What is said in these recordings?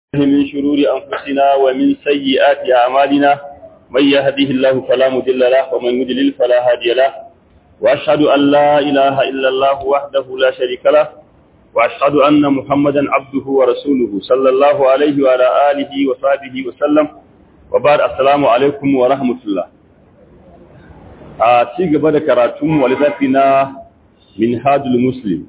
من شرور أنفسنا ومن سيئات أعمالنا من يهده الله فلا مضل له ومن يضلل فلا هادي له وأشهد أن لا إله إلا الله وحده لا شريك له وأشهد أن محمدا عبده ورسوله صلى الله عليه وعلى آله وصحبه وسلم وبعد السلام عليكم ورحمة الله a ci gaba da karatun walizafi na minhajul muslim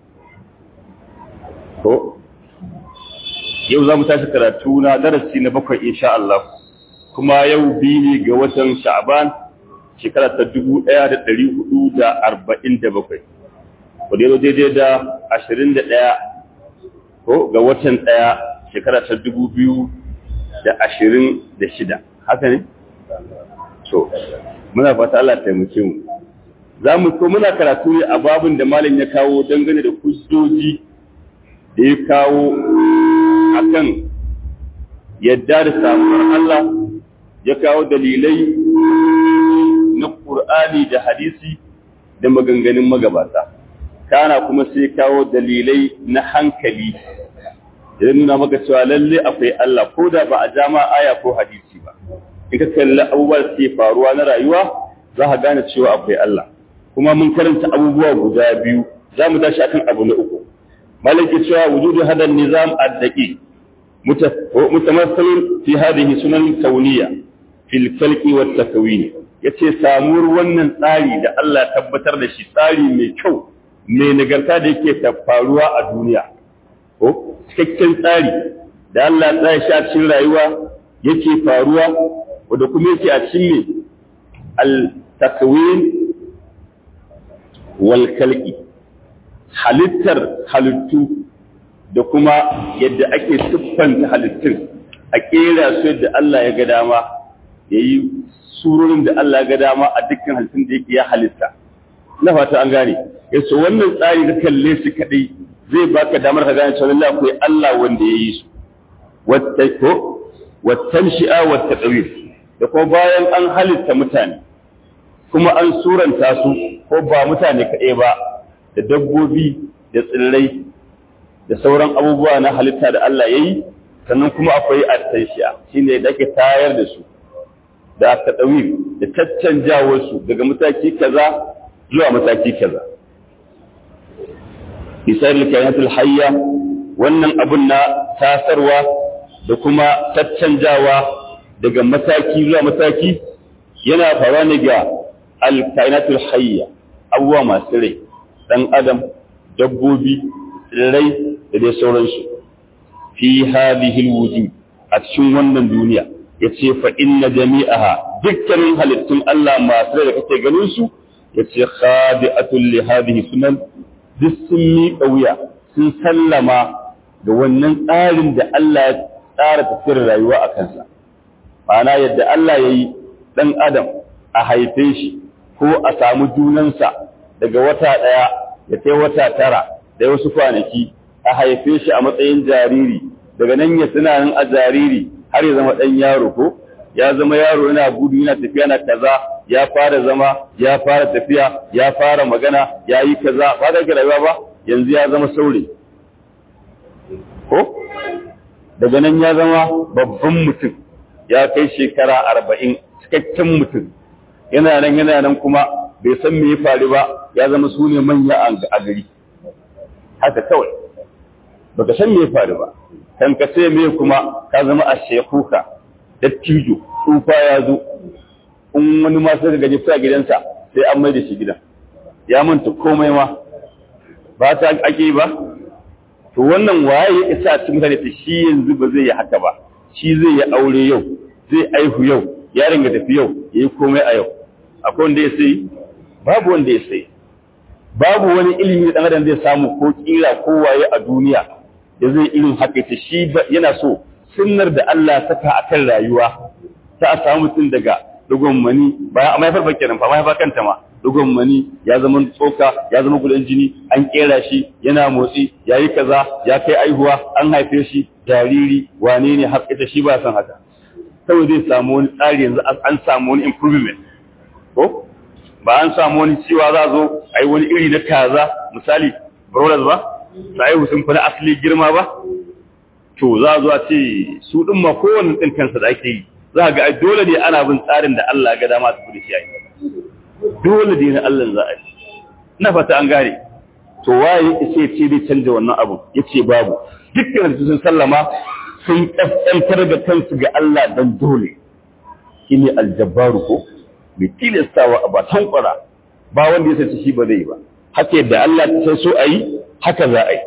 ko yau za mu tashi karatu na darasi na bakwai insha Allah kuma yau biyu ne ga watan sha'ban shekara ta dubu ɗaya da ɗari hudu da arba'in da bakwai wadda yau daidai da ashirin da ɗaya ko ga watan ɗaya shekara ta dubu biyu da ashirin da shida haka ne? so muna fata Allah taimake mu za mu ko muna karatu ne a babin da malam ya kawo dangane da hujjoji da ya kawo akan yadda da samuwar Allah ya kawo dalilai na Qur'ani da hadisi da maganganun magabata kana kuma sai kawo dalilai na hankali da nuna maka cewa lalle akwai Allah ko da ba a jama aya ko hadisi ba in ka kalli abubuwa da suke faruwa na rayuwa za ka gane cewa akwai Allah kuma mun karanta abubuwa guda biyu za mu tashi akan abu na uku malaki cewa wujudu hada nizam ad-daqi mutamassilun fi hadhihi sunan kauniyya fil khalqi wat takwin yace samuwar wannan tsari da Allah tabbatar da shi tsari mai kyau mai nagarta da yake faruwa a duniya ko cikakken tsari da Allah ya tsaya shi a cikin rayuwa yake faruwa wanda kuma yake a cikin al-takwin wal khalqi halittar halittu da kuma yadda ake siffanta halittun a kera su yadda Allah ya ga dama yayi surorin da Allah ya ga dama a dukkan halittun da yake ya halitta na fata an gane yaso wannan tsari da kalle shi kadai zai baka damar ka gane cewa akwai Allah wanda ya yi su wata ko wattanshi'a wattaqwir da kuma bayan an halitta mutane kuma an suranta su ko ba mutane kaɗai ba da dabbobi da tsirrai da sauran abubuwa na halitta da Allah ya yi sannan kuma akwai attanshi'a shine da ake tayar da su da taqwir da caccanjawar su daga mataki kaza zuwa mataki kaza isar kainatul hayya wannan abun na tasarwa da kuma caccanjawa daga mataki zuwa mataki yana faruwa ne ga alkainatul hayya abubuwa masu rai dan adam dabbobi rai da dai sauransu fi hadhihi alwujud a cikin wannan duniya yace fa inna jami'aha dukkanin halittun Allah masu rai da kake ganin su yace khadi'atul li hadhihi sunan duk sun miƙa wuya sun sallama ga wannan tsarin da Allah ya tsara tafiyar rayuwa a kansa ma'ana yadda Allah ya yi ɗan adam a haife shi ko a samu junansa daga wata ɗaya ya kai wata tara da wasu kwanaki a haife shi a matsayin jariri daga nan ya tuna nan a jariri har ya zama ɗan yaro ko ya zama yaro yana gudu yana tafiya na kaza ya fara zama ya fara tafiya ya fara magana ya yi kaza ba da rayuwa ba yanzu ya zama saurayi ko daga nan ya zama babban mutum ya kai shekara arba'in cikakken mutum yana nan yana nan kuma bai san me ya faru ba ya zama su ne manya a gari haka kawai baka san me ya faru ba kan ka sai me kuma ka zama a shekuka dattijo tsufa ya zo in wani ma sai gaji sa gidansa sai an mai da shi gidan ya manta komai ma ba ta ake ba to wannan waye ya isa cikin mutane ta shi yanzu ba zai yi haka ba shi zai yi aure yau zai aihu yau yaron ya tafi yau yayi komai a yau akwai wanda ya sai babu wanda ya sai babu wani ilimi da dan zai samu ko kira ko waye a duniya da zai irin haka ta shi yana so sunnar da Allah saka akan rayuwa ta a samu mutum daga dogon mani ba a mahaifar ba kenan ba mahaifar kanta ma dogon mani ya zama tsoka ya zama gudan jini an kera shi yana motsi ya yi kaza ya kai aihuwa an haife shi jariri wane ne har ita shi ba san haka kawai zai samu wani tsari yanzu an samu wani improvement ko ba an samu wani cewa za zo a yi wani iri na kaza misali brothers ba su aihu sun fi na asali girma ba to za zuwa ce su din ma kowanne din kansa da ake yi za ga ai dole ne ana bin tsarin da Allah ga dama su gudu shi ai dole ne na Allah za a yi ina fata an gane to waye sai ce zai canja wannan abu yace babu dukkan su sun sallama sun kaskantar da kansu ga Allah dan dole shine aljabbaru ko mai tilastawa a ba tankwara ba wanda ya sace shi ba zai ba haka yadda Allah ta san so ayi haka za a yi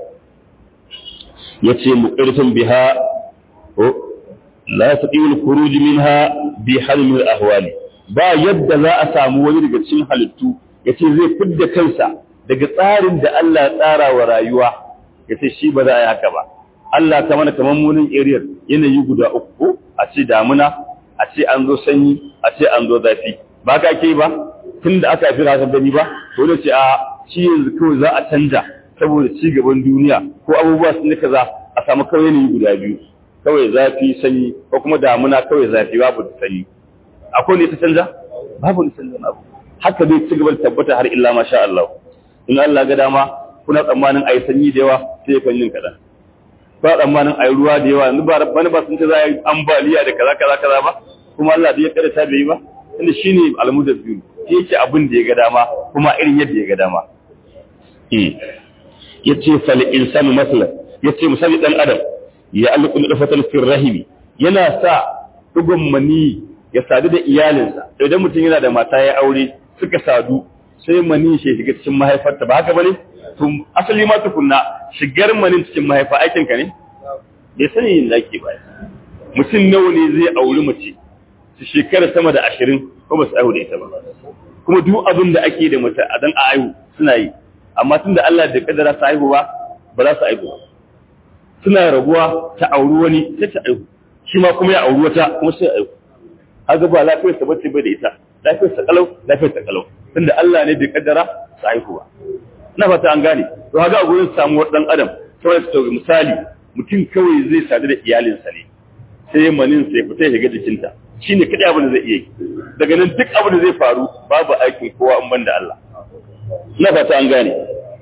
yace muqirtun biha o la yastati'u al-khuruj minha bi halmi al-ahwali ba yadda za a samu wani daga cikin halittu yace zai fidda kansa daga tsarin da Allah ya tsara wa rayuwa yace shi ba za a yi haka ba Allah ta mana kaman munin area yanayi guda uku a ce damuna a ce an zo sanyi a ce an zo zafi ba ka ke ba tun da aka fi rasar gani ba dole ce a shi yanzu kawai za a canja saboda ci gaban duniya ko abubuwa sun yi kaza a samu kawai yanayi guda biyu kawai zafi sanyi ko kuma damuna kawai zafi babu da sanyi akwai ne ta canja babu ne canja abu haka zai ci gaba da tabbata har illa masha Allah in Allah ga dama kuna tsammanin ayi sanyi da yawa sai kan yin kadan ba tsammanin ayi ruwa da yawa yanzu ba bani ba sun ce za a yi ambaliya da kaza kaza kaza ba kuma Allah bai kada ta bai ba inda shine almudabbir shi yake abin da ya ga dama kuma irin yadda ya ga dama eh yace fal insanu masala yace misali dan adam ya alqu dafatan fil rahimi yana sa dugun mani ya sadu da iyalinsa idan mutum yana da mata ya aure suka sadu sai mani shi shiga cikin mahaifarta ba haka bane to asali ma tukunna shigar manin cikin mahaifa aikin ka ne bai sani yin zaki ba mutum nawa ne zai auri mace su shekara sama da ashirin ko ba su aihu da ita ba kuma duk abin da ake da mace a dan a aihu suna yi amma tunda Allah da kadara su aihu ba ba za su aihu ba suna rabuwa ta auri wani sai ta aihu shi ma kuma ya auri wata kuma sai aihu haka ba lafiyar sa bace bai da ita lafiyar sa kalau lafiyar sa kalau tunda Allah ne da kadara su aihu ba na fata an gane to haka a gurin samuwar dan adam sai su misali mutum kawai zai sadu da iyalinsa ne sai manin sai fita ya shiga jikinta shi ne kaɗai abin da zai iya yi daga nan duk abin da zai faru babu aikin kowa in banda Allah na fata an gane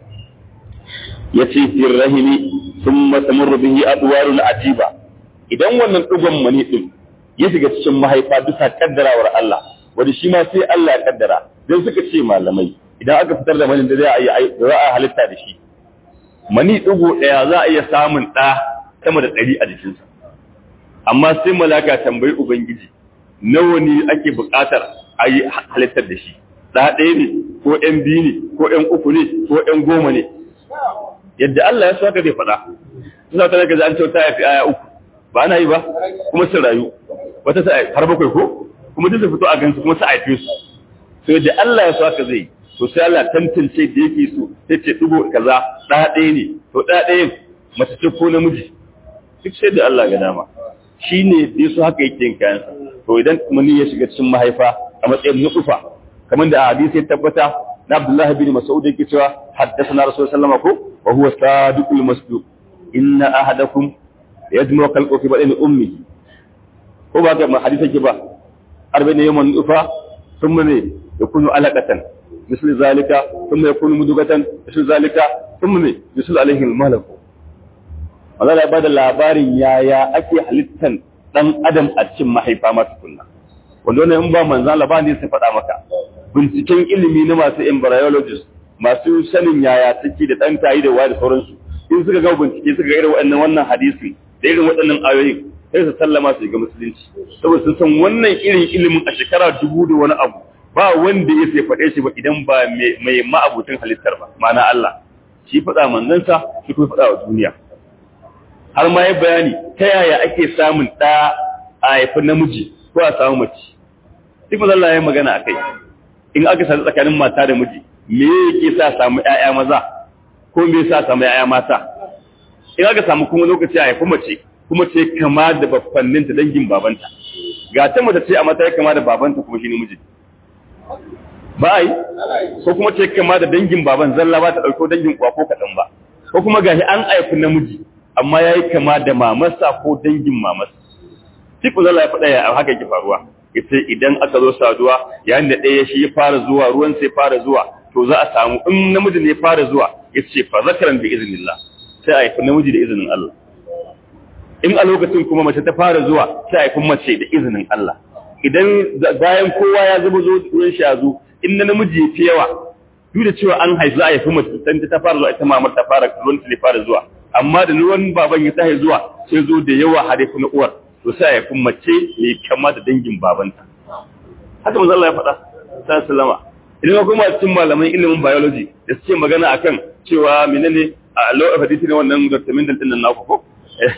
ya ce fir rahimi sun masamur bihi adwarul ajiba idan wannan ɗigon mani ɗin ya shiga cikin mahaifa bisa kaddarawar Allah wanda shi ma sai Allah ya kaddara dan suka ce malamai idan aka fitar da mani da za a yi za a halitta da shi mani ɗigo ɗaya za a iya samun ɗa sama da ɗari a jikinsa amma sai malaka tambayi ubangiji nawa ne ake buƙatar a yi halittar da shi ɗa ɗaya ne ko ƴan biyu ne ko ƴan uku ne ko ƴan goma ne yadda Allah ya so haka zai faɗa suna ta daga an kyauta ya fi aya uku ba ana yi ba kuma su rayu wata sa har bakwai ko kuma duk su fito a gansu kuma su haife su so yadda Allah ya so haka zai to sai Allah tantance da yake so sai ce dubo kaza ɗa ɗaya ne to ɗa ɗayan mace ce ko namiji duk sai da Allah ga dama shi ne da su haka yake yin kayansa to idan mani ya shiga cikin mahaifa a matsayin nutsufa kamar da hadisi ya tabbata na Abdullah bin Mas'ud yake cewa haddathana Rasul sallallahu alaihi wasallam wa huwa sadiqul masduq inna ahadakum yajmu khalqu fi batni ummihi ko ba ka hadisi ke ba arba'in yawman nutfa thumma ne yakunu alaqatan misli zalika thumma yakunu mudugatan misli zalika thumma ne yusul alaihi al-malak Allah ya bada labarin yaya ake halittan dan adam a cikin mahaifa masu kunna wanda wannan in ba manzan Allah ba ne sai faɗa maka binciken ilimi na masu embryologist masu sanin yaya take da dan tayi da wani sauransu in suka ga bincike suka ga irin wannan wannan hadisi da irin waɗannan ayoyin sai su sallama su ga musulunci saboda sun san wannan irin ilimin a shekara dubu da wani abu ba wanda ya sai faɗe shi ba idan ba mai ma'abutin halittar ba ma'ana Allah shi faɗa manzansa shi kuma faɗa wa duniya har ma ya bayani ta yaya ake samun ɗa a haifi namiji ko a samu mace duk mazan Allah ya magana a kai in aka sadu tsakanin mata da miji me yake sa samu ƴaƴa maza ko me yasa samu ƴaƴa mata in aka samu kuma lokaci a haifi mace kuma ce kama da baffanninta dangin babanta ga ta mace ce a mata ya kama da babanta kuma shi ne miji ba yi ko kuma ce kama da dangin baban zalla ba ta ɗauko dangin uwa ko kaɗan ba ko kuma gashi an haifi namiji amma ya yi kama da mamarsa ko dangin mamarsa tiku zalla ya faɗa ya haka yake faruwa ita idan aka zo saduwa yayin da ɗaya shi ya fara zuwa ruwan sai fara zuwa to za a samu in namiji ne fara zuwa ya ce fa zakaran bi iznillah sai a haifi namiji da izinin Allah in a lokacin kuma mace ta fara zuwa sai a haifin mace da izinin Allah idan bayan kowa ya zuba zo ruwan shi ya zo in na namiji ya fi yawa duk da cewa an haifi a haifi mace san ta fara zuwa ita mamar ta fara ruwan ta fara zuwa amma da ruwan baban ya tahi zuwa sai zo da yawa har na uwar to sai a haifi mace mai kama da dangin babanta haka manzo Allah ya faɗa sallallahu idan kuma cikin malaman ilimin biology da suke magana akan cewa menene a law of heredity ne wannan Dr. Mendel din nan naku ko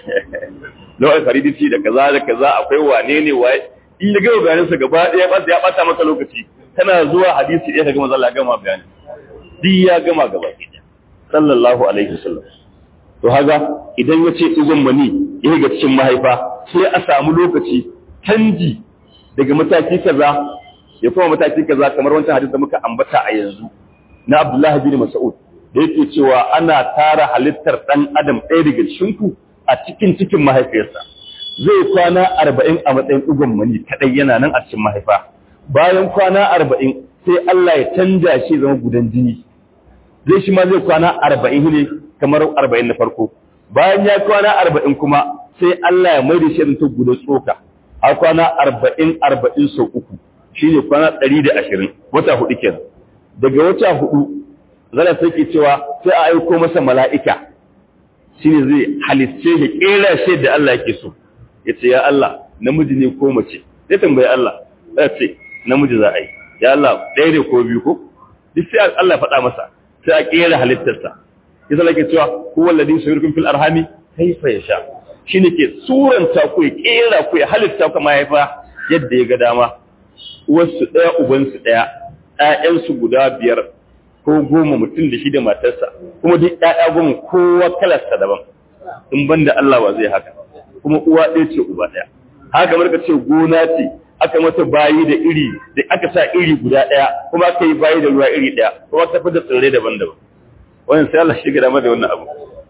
law of heredity da kaza da kaza akwai wane ne waye in ya gama bayanin sa gaba ɗaya ba ya bata maka lokaci kana zuwa hadisi ɗaya kaga manzo Allah ya gama bayani duk ya gama gaba ɗaya sallallahu alaihi wasallam to haga idan ya ce igon mani ya ga cikin mahaifa sai a samu lokaci canji daga mataki kaza ya kuma mataki kaza kamar wancan hadisi da muka ambata a yanzu na Abdullahi bin Mas'ud da yake cewa ana tara halittar dan adam ɗaya daga cikin ku a cikin cikin mahaifiyarsa zai kwana arba'in a matsayin ɗigon mani kaɗai yana nan a cikin mahaifa bayan kwana arba'in sai Allah ya canja shi zama gudan jini zai shi ma zai kwana arba'in ne kamar arba'in na farko bayan ya kwana arba'in kuma sai Allah ya mai da shi ta gudan tsoka a kwana arba'in arba'in sau uku shi ne kwana ɗari da ashirin wata hudu kenan daga wata hudu zana sai ke cewa sai a aiko masa mala'ika shi ne zai halitce ya ƙera shi da Allah yake so ya ce ya Allah namiji ne ko mace zai tambayi Allah ya ce namiji za a yi ya Allah ɗaya ne ko biyu ko duk sai Allah faɗa masa sai a ƙera halittarsa ya zala ke cewa huwa alladhi yusawwirukum fil arhami kayfa yasha shine ke suranta ku ya ƙera ku ya halitta ku mahaifa yadda ya ga dama uwarsu ɗaya ubansu ɗaya ƴaƴansu guda biyar ko goma mutum da shi da matarsa kuma duk ƴaƴa goma kowa kalarsa daban in banda Allah ba zai haka kuma uwa ɗaya ce uba ɗaya haka kamar ka ce gona ce aka mata bayi da iri da aka sa iri guda ɗaya kuma aka yi bayi da ruwa iri ɗaya kuma ta da tsirrai daban-daban wannan sai Allah shi ga dama da wannan abu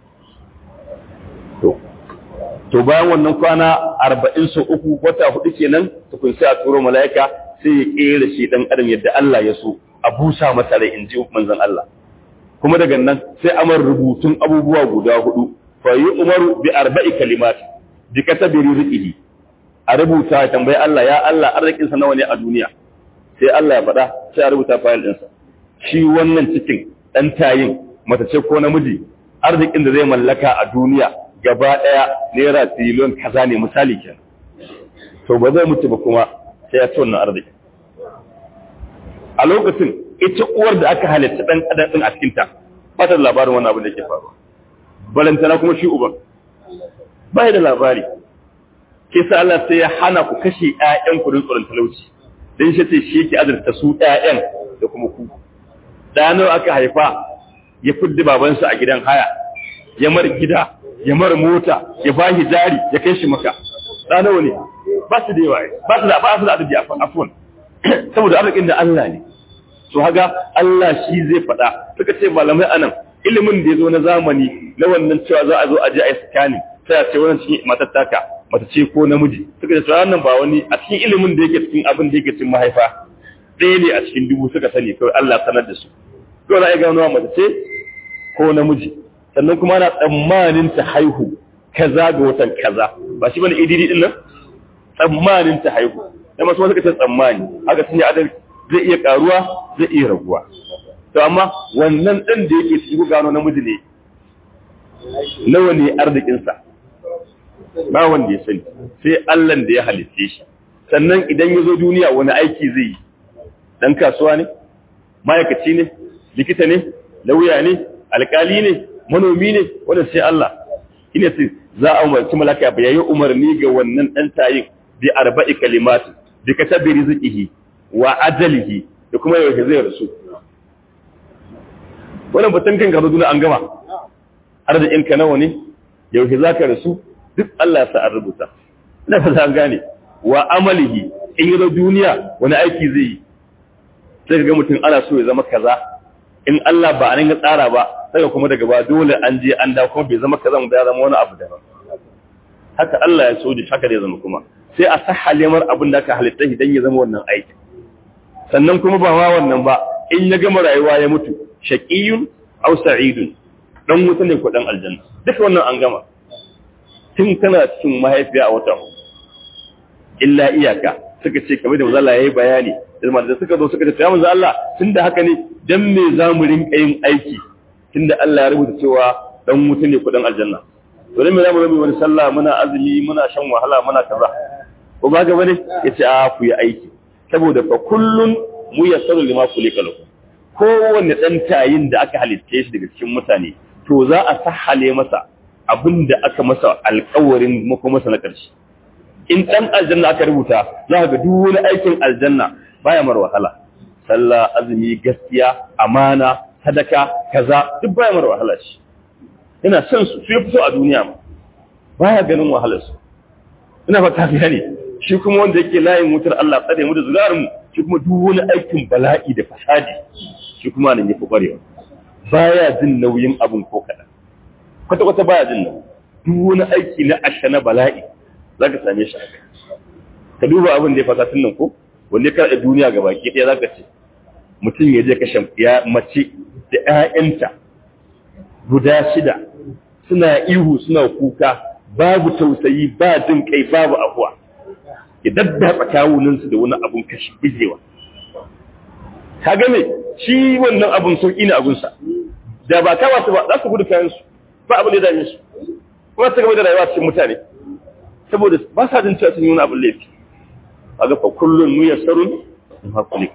to to bayan wannan kwana arba'in sau uku wata hudu kenan tukun sai a turo mala'ika sai ya kera shi dan adam yadda Allah ya so a busa masa rai in ji manzon Allah kuma daga nan sai amar rubutun abubuwa guda hudu fa yi umaru bi arba'i kalimat bi katabi rizqihi a rubuta ya tambayi Allah ya Allah arzikin sa nawa ne a duniya sai Allah ya faɗa sai a rubuta fayil ɗinsa shi wannan cikin ɗan tayin mace ce ko namiji arzikin da zai mallaka a duniya gaba ɗaya naira tiliyon kaza ne misali kenan to ba zai mutu ba kuma sai ya ci wannan arziki a lokacin ita uwar da aka halitta ɗan adam ɗin a cikinta ba ta da labarin wannan abin da ke faruwa balantana kuma shi uban ba da labari ke sa Allah sai ya hana ku kashe ƴaƴan ku don tsoron talauci dan shi ce shi yake azurta su ƴaƴan da kuma ku da nawa aka haifa ya fuddi babansa a gidan haya ya mar gida ya mar mota ya ba shi jari ya kai shi maka da nawa ne ba su da yawa ba su da ba su da adadi afwan saboda arzikin da Allah ne to haga Allah shi zai faɗa suka ce malamai anan ilimin da ya zo na zamani na wannan cewa za a zo a je a yi scanning sai a ce wannan cikin matattaka mata ce ko namiji suka ce wannan ba wani a cikin ilimin da yake cikin abin da yake cikin mahaifa ɗaya ne a cikin dubu suka sani kawai Allah sanar da su to na ga nawa mace ce ko namiji sannan kuma ana tsammanin ta haihu kaza ga watan kaza ba shi bane ididi din nan tsammanin ta haihu dan masu suka ce tsammani haka sun yi adal zai iya karuwa zai iya raguwa to amma wannan ɗan da yake cikin gano namiji ne nawa ne arzikinsa ba wanda ya sani sai Allah da ya halitte shi sannan idan ya zo duniya wani aiki zai yi dan kasuwa ne ma'aikaci ne likita ne lauya ne alkali ne manomi ne wanda sai Allah ina ce za a umarci malaka ya yi umarni ga wannan dan tayin bi arba'i kalimati bi katabi rizqihi wa ajalihi da kuma yau zai rasu wannan batun kan gaba duniya an gama arzikin ka nawa ne yau za ka rasu duk Allah sa an rubuta ina fata an gane wa amalihi in yi duniya wani aiki zai yi sai ka ga mutum ana so ya zama kaza in Allah ba a nan tsara ba sai kuma daga ba dole an je an dawo kuma bai zama kaza ba ya zama wani abu daban haka Allah ya so da haka zai zama kuma sai a sahale mar abin da aka halitta shi dan ya zama wannan aiki sannan kuma ba ma wannan ba in ya gama rayuwa ya mutu shaqiyun aw sa'idun dan wuta ne ko dan aljanna duka wannan an gama tun kana cikin mahaifiya a watan illa iyaka suka ce kamar da manzo Allah yayi bayani da suka zo suka ce ya manzo Allah tunda haka ne dan me za mu rinka yin aiki tunda Allah ya rubuta cewa dan mutum ne kudin aljanna to dan me za mu zama wani sallah muna azumi muna shan wahala muna kaza ko ba ga bane yace a ku yi aiki saboda fa kullun mu yassaru lima kulika lahu kowanne dan tayin da aka halitta shi daga cikin mutane to za a sahale masa abinda aka masa alƙawarin mako masa na ƙarshe in dan aljanna aka rubuta za ga duk wani aikin aljanna baya mar wahala sallah azumi gaskiya amana sadaka kaza duk baya mar wahala shi ina son su sai fito a duniya ma baya ganin wahalar su ina fata ka ne shi kuma wanda yake layin wutar Allah tsare mu da zuri'ar mu shi kuma duk wani aikin bala'i da fasadi shi kuma nan yafi kwarewa baya jin nauyin abun ko kadan kwata kwata baya jin nauyi duk wani aiki na asha na bala'i zaka same shi a kai ka duba abin da ya fasa tun nan ko wanda ya karɓe duniya ga baki ɗaya zaka ce mutum ya je kashe ya mace da ƴaƴanta guda shida suna ihu suna kuka babu tausayi ba jin kai babu afuwa ya daddatsa kawuninsu da wani abun kashi bijewa ka game shi wannan abun sauƙi ne abunsa da ba kawa su ba za su gudu kayansu ba abin da ya dame su kuma su gaba da rayuwa cikin mutane saboda ba sa jin cewa sun yi wani abin laifi a ga fa kullun mu yassarun in haƙuli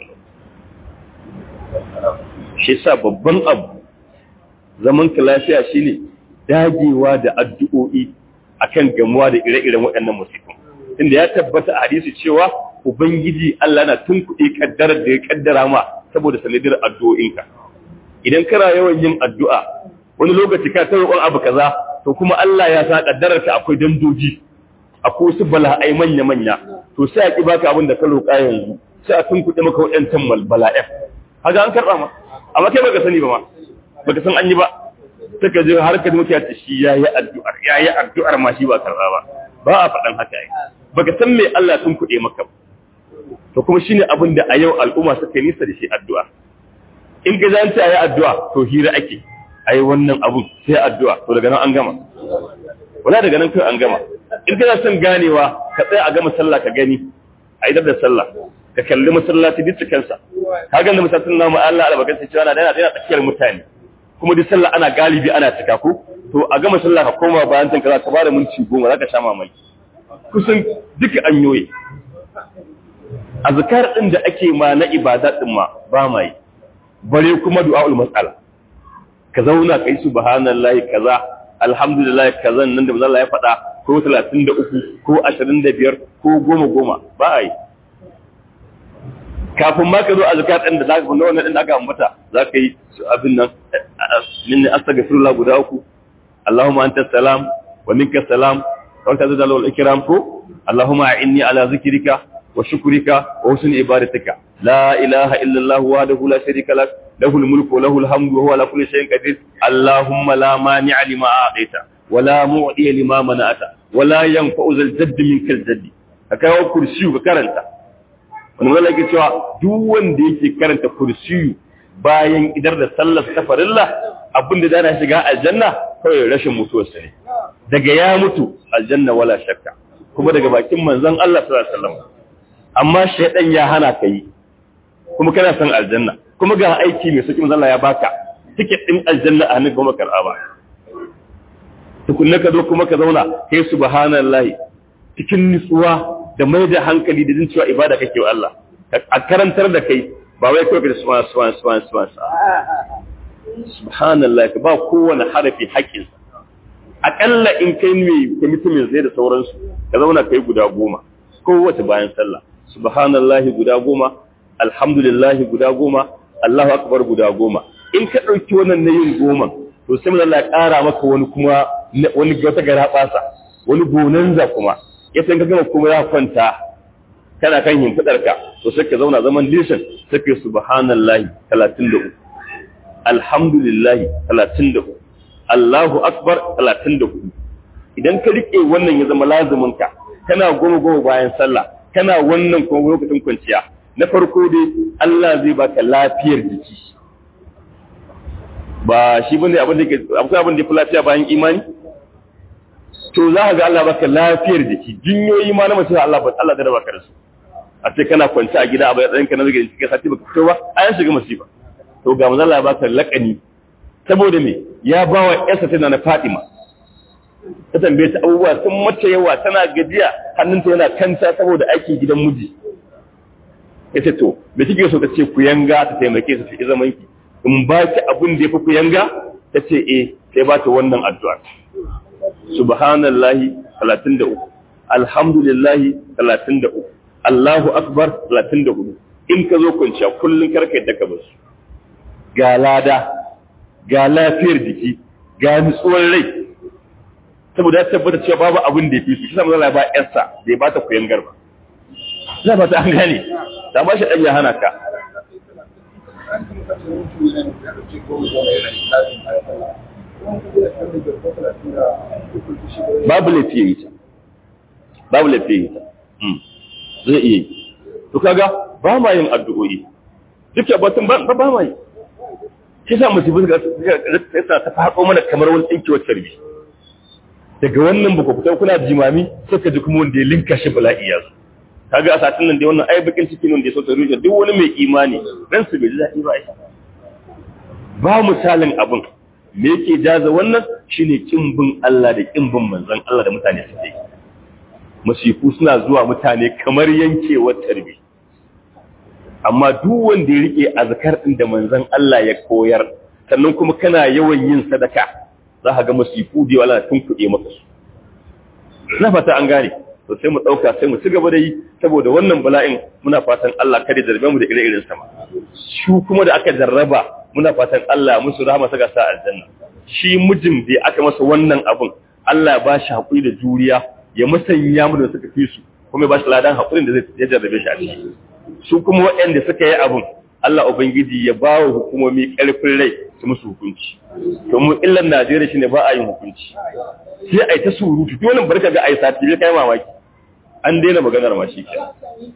shi sa babban abu zaman ka lafiya shine dagewa da addu'o'i akan gamuwa da ire-iren waɗannan musifin inda ya tabbata a hadisi cewa ubangiji Allah na tunkuɗe kaddarar da ya kaddara ma saboda sanadiyar addu'o'inka idan kana yawan yin addu'a wani lokaci ka ta roƙon abu kaza to kuma Allah ya sa kaddarar ka akwai dandoji akwai wasu bala'ai manya-manya to sai a ki baka abin da ka roƙa yanzu sai a tunkuɗe maka waɗancan bala'ai haka an karɓa ma amma kai baka sani ba ma baka san an yi ba suka je har ka mutu ta shi yayi addu'ar yayi addu'ar ma shi ba karɓa ba ba a faɗan haka yi baka san me Allah sun kuɗe maka ba to kuma shine abin da a yau al'umma suka nisa da shi addu'a in ka zanta ayi addu'a to hira ake ayi wannan abun sai addu'a to daga nan an gama wala daga nan kai an gama in kana son ganewa ka tsaya a gama sallah ka gani a idar da sallah ka kalli masallaci duk cikinsa ka ga masallacin namu Allah albarkaci cewa na dana dana tsakiyar mutane kuma duk sallah ana galibi ana cika ko to a gama sallah ka koma bayan tanka za ka bada minti goma za ka sha mamaki kusan duka an yoye azkar din da ake ma na ibada din ma ba ma yi bare kuma du'aul mas'ala ka zauna kai subhanallahi kaza alhamdulillah kaza nan da Allah ya faɗa ko 33 ko 25 ko goma goma ba a yi kafin ma ka zo a zakat ɗin da za ka wannan ɗin da aka ambata za ka yi abin nan min astaghfirullah guda uku Allahumma anta salam wa minka salam wa anta zalal wal ikram ko Allahumma inni ala zikrika wa shukrika wa husni ibadatika la ilaha illa Allah wahdahu la sharika lak lahul mulku wa lahul hamdu wa huwa ala kulli shay'in qadir Allahumma la mani'a lima a'taita wa la mu'tiya lima mana'ata wa la yanfa'u zal jaddi minkal jaddi ka kawo kursiyu ka karanta wani wani yake cewa duk wanda yake karanta kursiyu bayan idar da sallar safarilla abin da zana shiga aljanna kawai rashin mutuwarsa ne daga ya mutu aljanna wala shakka kuma daga bakin manzon Allah sallallahu alaihi wasallam amma shaydan ya hana ka yi kuma kana son aljanna kuma ga aiki mai sauki manzon Allah ya baka ticket din aljanna a hannun kuma karɓa ba tukunna ka zo kuma ka zauna kai subhanallahi cikin nutsuwa da mai da hankali da jin cewa ibada kake wa Allah a karantar da kai ba wai kawai ka subhan subhan subhan subhan subhanallah ka ba kowane harafi haƙƙin aƙalla in kai mai kwamitin zai da sauransu ka zauna kai guda goma kowace bayan sallah subhanallah guda goma alhamdulillah guda goma Allahu akbar guda goma in ka ɗauki wannan na yin goma to sai mun Allah ya ƙara maka wani kuma wani wata gara ɓasa wani bonanza kuma ya san ka gama kuma ya kwanta kana kan yin fidarka to sai ka zauna zaman lishin sai ka subhanallahi 33 alhamdulillahi 33 Allahu akbar 34 idan ka rike wannan ya zama lazumin ka kana goma goma bayan sallah kana wannan kuma lokacin kwanciya na farko dai Allah zai baka lafiyar jiki ba shi bane abin da ke akwai abin da ya fi lafiya bayan imani to za ka ga Allah baka lafiyar jiki jinyoyi ma na mace Allah ba Allah da baka da su a ce kana kwance a gida a bayan ka na zage cikin sati baka fito ba a yan shiga masifa to ga manzo Allah ya baka lakani saboda me ya bawa yarsa tana na Fatima ta tambaye ta abubuwa sun mace yawa tana gajiya hannunta yana kanta saboda aikin gidan miji yace to me kike so ta ce ku yanga ta taimake su fi zaman ki in ba ki abin da yafi ku yanga ta ce eh sai ba ta wannan addu'a subhanallahi 33 alhamdulillahi 33 Allahu akbar 34 in ka zo kwanciya kullun karka yadda ka basu ga lada ga lafiyar jiki ga nutsuwar rai saboda ya tabbata cewa babu abin da ya fi su shi samu zala ba yarsa da ya ba ta kuyan garba za ba ta an gane ta ba shi ɗan ya hana ka babu laifi ya yi ta babu laifi ya yi ta zai iya yi to kaga ba ma yin addu'o'i duk batun ba ba ma yi shi sa musibin ga ta faɗo mana kamar wani tsinkewar tarbi daga wannan ba ku fita kuna jimami suka ji kuma wanda ya linka shi bala'i ya zo kaga a satin nan dai wannan ai bakin ciki nan da ya so ta rufe duk wani mai imani ran su bai ji daɗi ba ai ba misalin abin me yake jaza wannan shine kin bin Allah da kin bin manzon Allah da mutane suke masifu suna zuwa mutane kamar yankewar tarbi amma duk wanda ya rike azkar din da manzon Allah ya koyar sannan kuma kana yawan yin sadaka za ka ga masifu da wala tun kuɗe maka su na fata an gane to sai mu ɗauka sai mu ci gaba da yi saboda wannan bala'in muna fatan Allah kada zarbe mu da ire-iren sama shi kuma da aka jarraba muna fatan Allah musu rahama saka sa aljanna shi mijin da aka masa wannan abun Allah ya bashi hakuri da juriya ya musanya mu da suka fi su kuma ya bashi ladan hakurin da zai jarrabe shi a ciki su kuma waɗanda suka yi abun Allah ubangiji ya ba wa hukumomi ƙarfin rai su musu hukunci to mu illan Najeriya shine ba a yin hukunci sai ai ta surutu to wannan barka ga ai sati bai kai mamaki an daina maganar ma shi kenan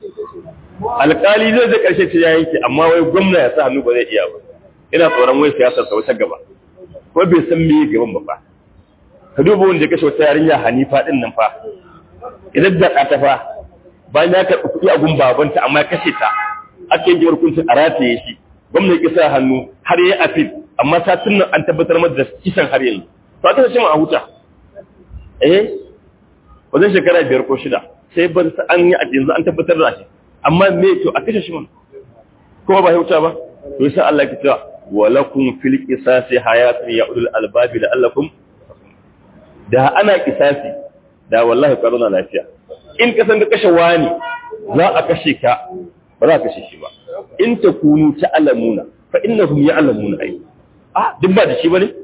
alƙali zai zai karshe ce ya yanke amma wai gwamna ya sa hannu ba zai iya ba ina tsoron wai siyasar sa wata gaba ko bai san me gaban ba fa ka duba wanda ya kashe wata yarinya Hanifa din nan fa idan da ta fa bayan ya karɓi kuɗi a gun babanta amma ya kashe ta ake yin hukuncin a rataye shi gwamnati ya sa hannu har yayi afil amma satin nan an tabbatar masa da kisan har yanzu to aka ce mu a huta eh wajen shekara biyar ko shida sai ban an yi a yanzu an tabbatar da shi amma me to a kashe shi man kuma ba huta ba to sai Allah ya ce walakum fil qisasi hayatun ya ulul albabi la'allakum da ana qisasi da wallahi qaruna lafiya in ka san ka kashe wani za a kashe ka ba za ka kashe shi ba in ta kunu ta alamuna fa innahum ya'lamuna ai ah duk ba da shi bane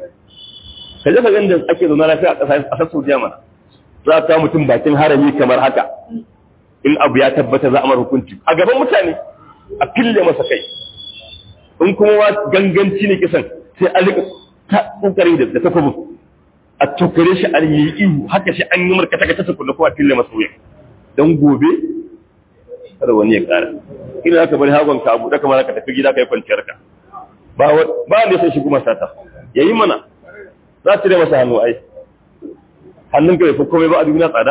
ka je ka ga inda ake zauna lafiya a ƙasa a sassu mana za ka mutum bakin harami kamar haka in abu ya tabbata za a mara hukunci a gaban mutane a fille masa kai in kuma wa ganganci ne kisan sai a rika ta kokari da da takobin a tokare shi an yi ihu haka shi an yi markata ka ta kullu ko a fille masa wuya dan gobe kada wani ya kara ina aka bari hagon ka abu da kamar ka tafi gida kai kwanciyar ka ba ba ne sai shi kuma sata yayi mana za ta masa hannu ai hannun ka bai fi komai ba a duniya tsada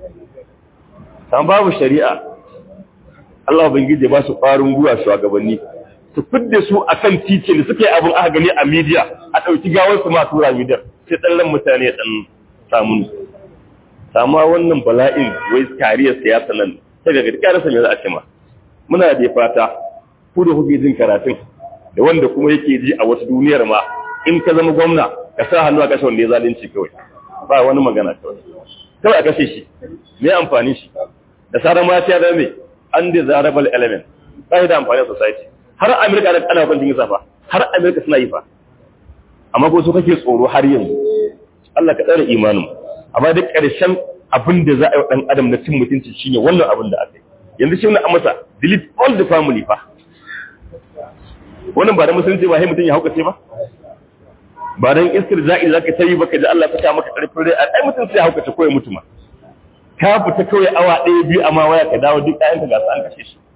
san babu shari'a Allah ubangiji ba su ƙwarin gwiwa shugabanni su fidda su akan titi da suka yi abin aka gani a media a ɗauki gawar su ma tura media sai ɗan mutane ɗan samun sama wannan bala'in wai kariyar siyasa nan sai ga gaskiya rasa me za a ce ma muna da fata ku da kuke jin karatun da wanda kuma yake ji a wasu duniyar ma in ka zama gwamna ka sa hannu a kashe wanda ya zalunci kawai ba wani magana kawai kawai a kashe shi me amfani shi da sauran ma ya zama undesirable element ba da amfani a society har amerika da ana kwancin yin safa har amerika suna yi fa amma ko su kake tsoro har yanzu Allah ka tsare imanin amma duk ƙarshen abin da za a yi wa ɗan adam na cin mutunci shine wannan abin da aka yi yanzu shi ne a masa delete all the family fa wannan ba da musulunci ba sai mutum ya haukace ba ba dan iskar za'i zaka tayi baka da Allah ta maka karfin rai ai mutum sai haukace ko ya mutu ma ka fita kawai awa ɗaya biyu amma waya ka dawo duk ɗayan ka ga su an kashe shi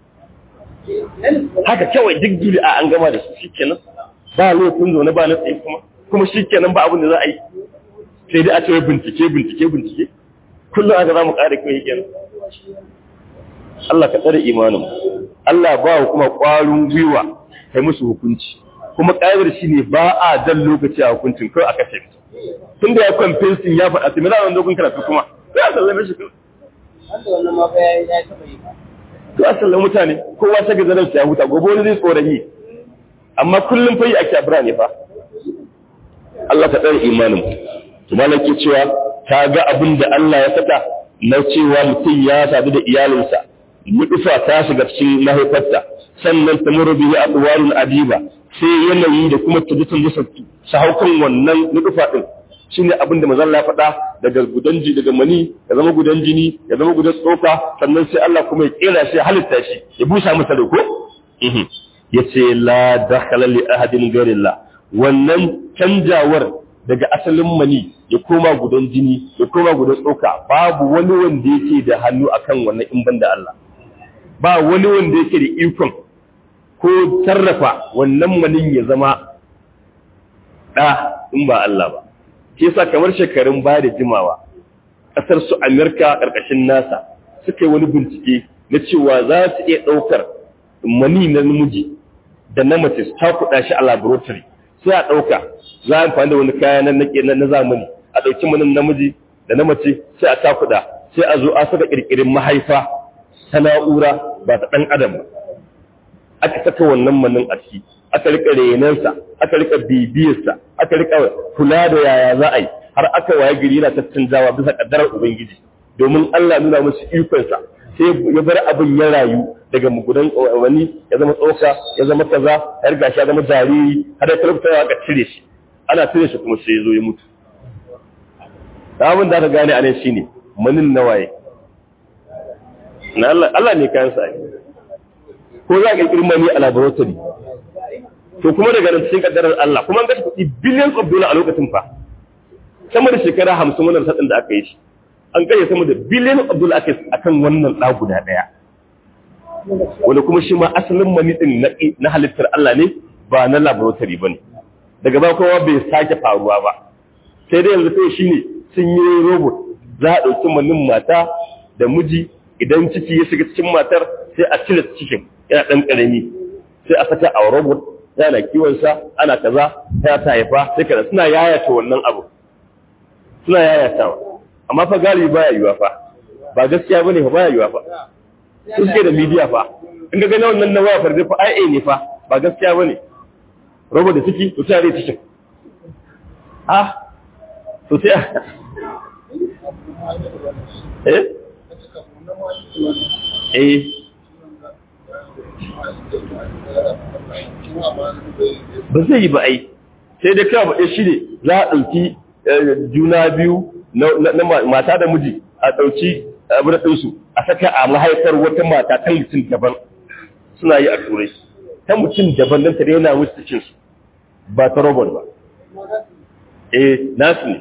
haka kawai duk duli a an gama da su shikenan ba lokacin zaune ba na tsaye kuma kuma shikenan ba abin da za a yi sai dai aka yi bincike bincike bincike kullum aka za mu ƙara kai kenan Allah ka tsare imanin Allah ba kuma ƙwarin gwiwa kai musu hukunci kuma ƙa'idar shi ne ba a jan lokaci a hukuncin kawai a kashe tun da ya kwamfensin ya faɗa su mila wanda kun karatu kuma sai a sallame shi to a sallame mutane kowa ta gazanar ya huta gobe wani zai tsoron yi amma kullum fa yi ake a birane fa Allah ka tsare imanin to malaki cewa ta ga abin da Allah ya saka na cewa mutum ya sadu da iyalinsa mutufa ta shiga cikin mahaifarta sannan ta muru bihi adwarun adiba sai yanayi da kuma tajitin da su haukan wannan nufa din shine abin da manzon Allah faɗa daga gudan ji daga mani ya zama gudan jini ya zama gudan tsoka sannan sai Allah kuma ya kera shi halitta shi ya busa masa da ko yace la dakhala li ahadin ghairillah wannan canjawar daga asalin mani ya koma gudan jini ya koma gudan tsoka babu wani wanda yake da hannu akan wannan in banda Allah ba wani wanda yake da ikon ko sarrafa wannan manin ya zama ɗa in ba Allah ba. Ke sa kamar shekarun baya da jimawa, ƙasar su Amerika ƙarƙashin nasa suka yi wani bincike na cewa za su iya ɗaukar mani na namiji da na mace su takuɗa shi a laboratory sai a ɗauka za a amfani da wani kaya na na zamani a ɗauki manin namiji da na mace sai a takuɗa sai a zo a saka ƙirƙirin mahaifa ta na'ura ba ta ɗan adam ba aka saka wannan manin a ciki aka rika renansa aka rika bibiyarsa aka rika kula da yaya za a yi har aka waye gari yana tattanjawa bisa kaddarar ubangiji domin Allah nuna musu ikonsa sai ya bar abin ya rayu daga mugudan wani ya zama tsoka ya zama kaza har gashi ya zama jariri har ya talabta aka cire shi ana cire shi kuma sai ya zo ya mutu abin da aka gane a nan shine manin nawaye na Allah Allah ne kayan sa ko za ka kirkiri mani a laboratory to kuma daga nan cikin kaddarar Allah kuma an ga kuɗi billions of dollars a lokacin fa sama da shekara hamsin wannan sadin da aka yi shi an kai sama da billion of dollars aka akan wannan ɗa guda ɗaya wanda kuma shi ma asalin mani din na halittar Allah ne ba na laboratory ba ne daga ba kowa bai sake faruwa ba sai dai yanzu kai shine sun yi robot za a ɗauki manin mata da miji idan ciki ya shiga cikin matar sai a cire cikin yana ɗan ƙarami sai a saka a robot yana kiwonsa ana kaza ya ta haifa sai kaza suna yayata wannan abu suna yayatawa amma fa galibi baya yiwa fa ba gaskiya bane fa baya yiwa fa su suke da media fa in ga gane wannan na waya farde fa IA ne fa ba gaskiya bane robot da ciki to sai a cikin ah to sai eh eh ba zai yi ba ai sai dai kawai ba shi ne za a ɗauki juna biyu na mata da miji a ɗauki abin ɗinsu a saka a mahaifar wata mata ta mutum daban suna yi a turai ta mutum daban don tare yana wuce cikinsu ba ta robot ba eh nasu ne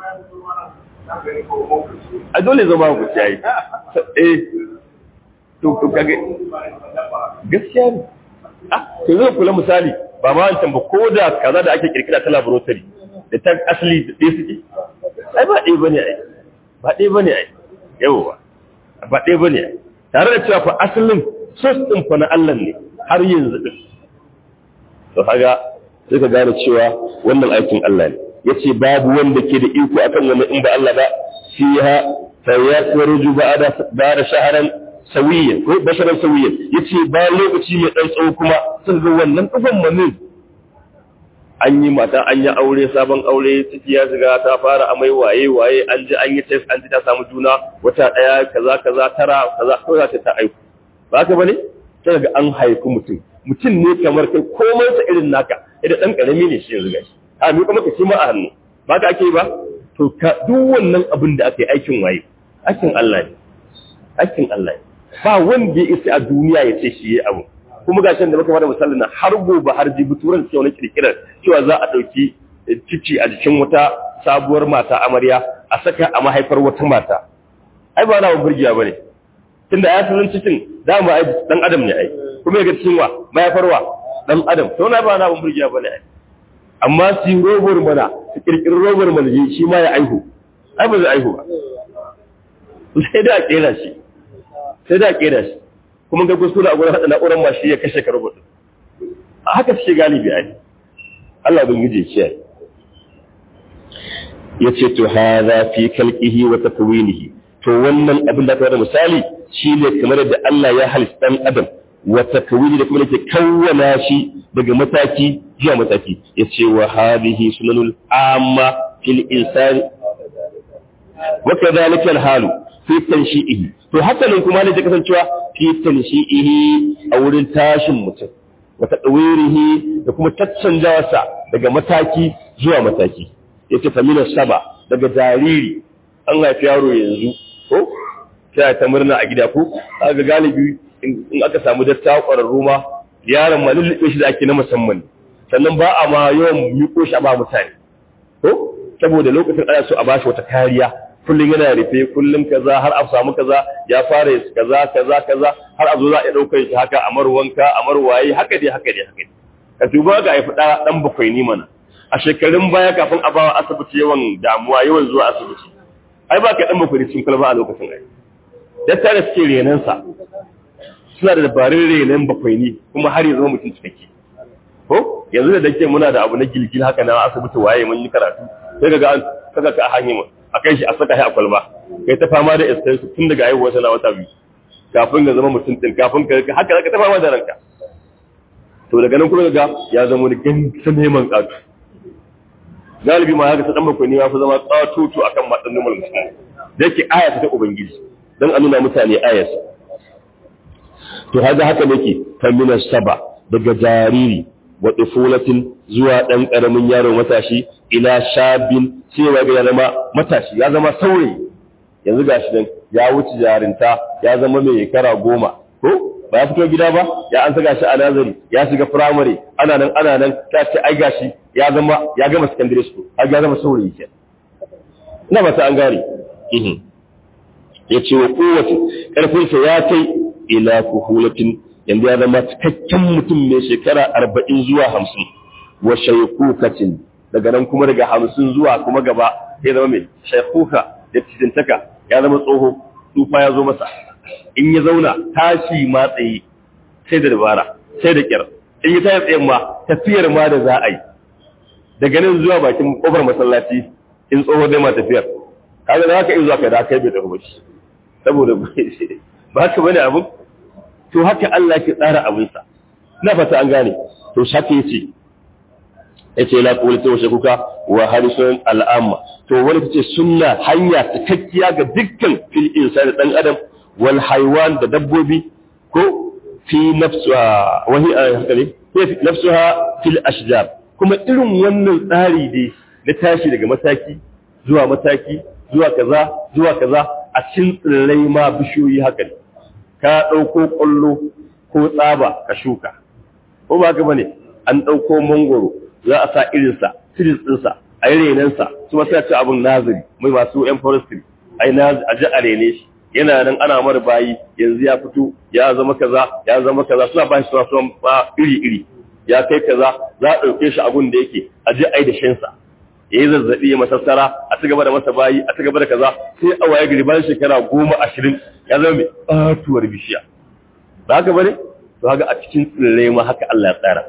a dole zama ku ciyayi eh to kage gaskiya ne ah to zai kula misali ba ma wancan ba ko da kaza da ake kirkira ta laboratory da ta asali da ɗaya suke ai ba ɗaya bane ai ba ɗaya bane ai yawa ba ɗaya bane ai tare da cewa fa asalin sos din fa na Allah ne har yanzu din to kaga sai ka gane cewa wannan aikin Allah ne yace babu wanda ke da iko akan wannan in ba Allah ba fiha fa yakhruju ba'da ba'da shahran sawiyan ko basharan sawiyan yace ba lokaci mai dan tsawo kuma sun ga wannan kafan manin an yi mata an yi aure sabon aure ciki ya shiga ta fara amai waye waye an ji an yi test an ji ta samu juna wata daya kaza kaza tara kaza ko za ta ta aiku ba ka bane sai ga an haifi mutum mutum ne kamar kai komai sa irin naka idan dan karami ne shi yanzu gashi a mi kuma ka ci ma a hannu ba ka ake ba to ka duk wannan abin da aka yi aikin waye aikin Allah ne aikin Allah ne ba wanda ya isa a duniya ya ce shi ya abu kuma ga da muka fara misalin na har gobe har jibi turan cewa na kirkirar cewa za a ɗauki cici a jikin wata sabuwar mata amarya a saka a mahaifar wata mata ai ba na wa burgiya ba ne tunda ya sanin cikin dama ai dan adam ne ai kuma ya ga cikin wa mahaifar wa dan adam to na ba na wa burgiya ba ne ai amma su yi robar mana su kirkiri robar mana shi ma ya aihu ai ba zai aihu ba sai da a kera shi sai da a kera shi kuma ga kuskure a gurin hada na'urar ma shi ya kashe ka robot a haka suke galibi ai Allah bin gije kiyaye yace to hadha fi khalqihi wa takwinihi to wannan abin da ka da misali shine kamar da Allah ya halitta dan adam wa takwini da kuma yake kawwana shi daga mataki zuwa mataki yace wa hadhihi sunanul amma fil insani wa kadhalika al halu fi tanshi'ihi to haka nan kuma ne ta kasancewa fi tanshi'ihi a wurin tashin mutum wa tadwirihi da kuma taccanjawarsa daga mataki zuwa mataki yace famina saba daga jariri an haifi yaro yanzu ko sai ta murna a gida ko kaga galibi in aka samu dattawa ƙwararru ma yaron ma lullube shi da ake na musamman sannan ba a ma yawan miko shi a ba mutane ko saboda lokacin ana so a bashi wata kariya kullum yana rufe kullum kaza har a samu kaza ya fara kaza kaza kaza har a zo za a ɗaukar shi haka a marwanka a marwaye haka dai haka dai haka dai ka duba ga haifi ɗan bakwai ni mana a shekarun baya kafin a bawa asibiti yawan damuwa yawan zuwa asibiti ai ba ka ɗan bakwai cikin kwalba a lokacin ai datta da suke renansa suna da dabarun renon bakwai ne kuma har yanzu mutum cikakke ko yanzu da dake muna da abu na gilgil haka na asibiti waye mun yi karatu sai ga an saka ka a hanyar a kai shi a saka shi a kwalba kai ta fama da istansu tun daga haihuwa sana wata biyu kafin ga zama mutum din kafin ka haka zaka ta fama da ranka to daga nan kuma ga ya zama wani gansan neman katu galibi ma haka ta dan bakwai ne ya fi zama katutu akan matsan numar mutum da yake aya ta ubangiji dan a nuna mutane ayarsa to haka haka nake famina saba daga jariri wa dufulatin zuwa dan karamin yaro matashi ila shabin cewa ga ya zama matashi ya zama saurayi yanzu gashi nan ya wuce jarinta ya zama mai kara goma ko ba ya fito gida ba ya an saka shi a nazari ya shiga primary ana nan ana nan ta ce ai gashi ya zama ya gama secondary school ai ya zama saurayi ke ina ba ta an gane ya ce wa kowace ƙarfinsa ya kai ila kuhulatin yanzu ya zama cikakken mutum mai shekara arba'in zuwa hamsin wa shaikukatin daga nan kuma daga hamsin zuwa kuma gaba ya zama mai shaikuka da cijintaka ya zama tsoho tsufa ya zo masa in ya zauna tashi ma tsaye sai da dabara sai da kyar in ya tashi tsayen ma tafiyar ma da za a yi daga nan zuwa bakin kofar masallaci in tsoho dai ma tafiyar kaga da haka in zuwa kai da kai bai tafi ba shi saboda ba haka bane abin to haka Allah ke tsara abinsa na fata an gane to shaka yace yace la qawli wa shakuka wa harisun al'amma to wani tace sunna hanya cikakkiya ga dukkan fil insani dan adam wal haywan da dabbobi ko fi nafsuha wa hi haka ne fi nafsuha fil ashjar kuma irin wannan tsari dai na tashi daga mataki zuwa mataki zuwa kaza zuwa kaza a cikin tsirrai ma bishiyoyi haka ne ka ɗauko ƙwallo ko tsaba ka shuka ko ba ka bane an ɗauko mangoro za a sa irinsa siris ɗinsa a yi renensa su masu ci abin nazari mai masu yan forestry a yi a ji a rene shi yana nan ana mara bayi yanzu ya fito ya zama kaza ya zama kaza suna ba shi suna suna iri iri ya kai kaza za a ɗauke shi abin da yake a ji a yi da shansa ya yi zazzaɓi ya masassara a ci gaba da masa bayi a ci gaba da kaza sai a waye gari bayan shekara goma ashirin ya zama mai ɓatuwar bishiya ba haka bane to haka a cikin tsirrai ma haka Allah ya tsara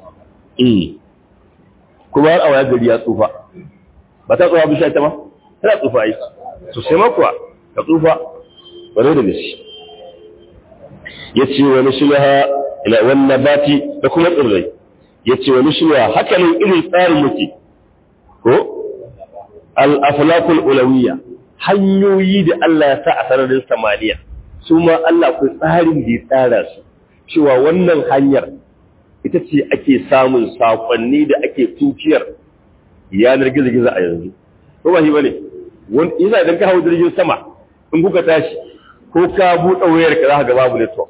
kuma har a waye gari ya tsufa ba ta tsufa bishiya ta ma tana tsufa yi to sai ma kuwa ka tsufa bare da gaske ya ce wani shulaha ila wannan bati da kuma tsirrai ya ce wani shulaha haka ne irin tsarin yake ko al'aflakul ulawiyya hanyoyi da Allah ya sa a sararin samaniya su ma Allah ku tsarin da ya tsara su cewa wannan hanyar ita ce ake samun saƙonni da ake tukiyar yanar gizo-gizo a yanzu ko ba shi ba ne yasa idan ka hau jirgin sama in kuka tashi ko ka buɗe wayar ka za ka ga babu network